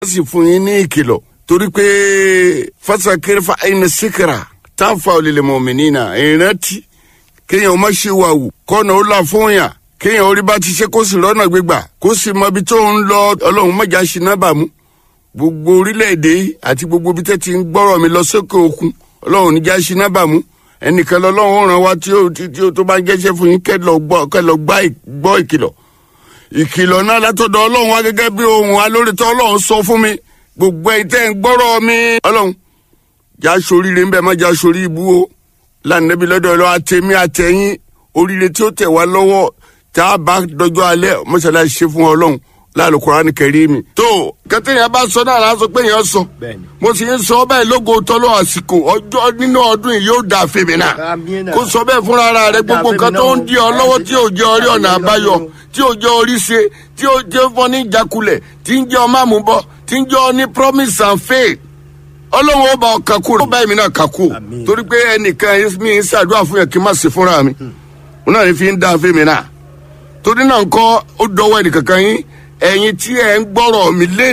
sì fún yín ní ìkìlọ̀ torí pé fasakiri fa ẹni síkìrà táǹfà olèlè mọ̀mìnínà ìrántí kéèyàn má ṣe wà wù kọ́nà ó là fún yàn kéèyàn orí bá ti ṣe kó sì rọ́nà gbégbà kó sì mọ ibi tó ń lọ ọlọ́run mọ̀já ṣe náà bàmú gbogbo orílẹ̀-èdè yìí àti gbogbo ibi tẹ́ ti ń gbọ́rọ̀ mi lọ sókè òkun ọlọ́run níjà ṣe náà bàmú ẹnìkan lọ́lọ́run ràn wá tí ó tí ó tó bá ń jẹ́ṣẹ́ fún yín kẹ́ lọ gbọ́ kẹ́ lọ gbọ́ ìkìlọ̀ ìkìlọ̀ náà látọ̀dọ̀ ọlọ́run wá gẹ́gẹ́ bí ohun alórítọ́ ọlọ́run sọ fún mi gbogbo ẹ̀ tẹ́ ń gbọ́rọ̀ mi ọlọ́run já soríire ń bẹ má já sorí ibú o lánàbí lọ́dọ̀ ọlọ́run àtẹ̀mí àtẹ̀yìn oríire tí ó tẹ̀ wá lọ́wọ́ tá a bá dọjọ́ alẹ́ mọ́ṣáláṣí ṣe fún ọlọ́run láàlú kuraani kẹrìmì. tó kẹtẹ́yìn bá sọ náà láti sọ pé yẹn sọ mo sì ń sọ bẹ́ẹ̀ lógo tọ́lọ́ àsìkò ọjọ́ nínú ọdún yìí yóò dà fèmí náà kó sọ bẹ́ẹ̀ fúnra ara rẹ gbogbo nǹkan tó ń di ọ lọ́wọ́ tí ò jẹ́ orí ọ̀nà àbáyọ tí ò jẹ́ orí ṣe tí ò jẹ́ fún ní ìjákulẹ̀ tí ń jẹ́ ọmọ àmúbọ̀ tí ń jẹ́ ọ ní promise and faith ọlọ́run ó bá ọ kakú ó bá èmi náà kakú torí pé ẹnìkan mi ń ṣàdúrà fún yẹn kí n má ṣe fúnra mi òun náà ní fi ń dá fèmí náà torí náà ń kọ́ ó dọwọ́ ẹnìkankan yín ẹ̀yin tí ẹ̀ ń gbọ́rọ̀ mi lé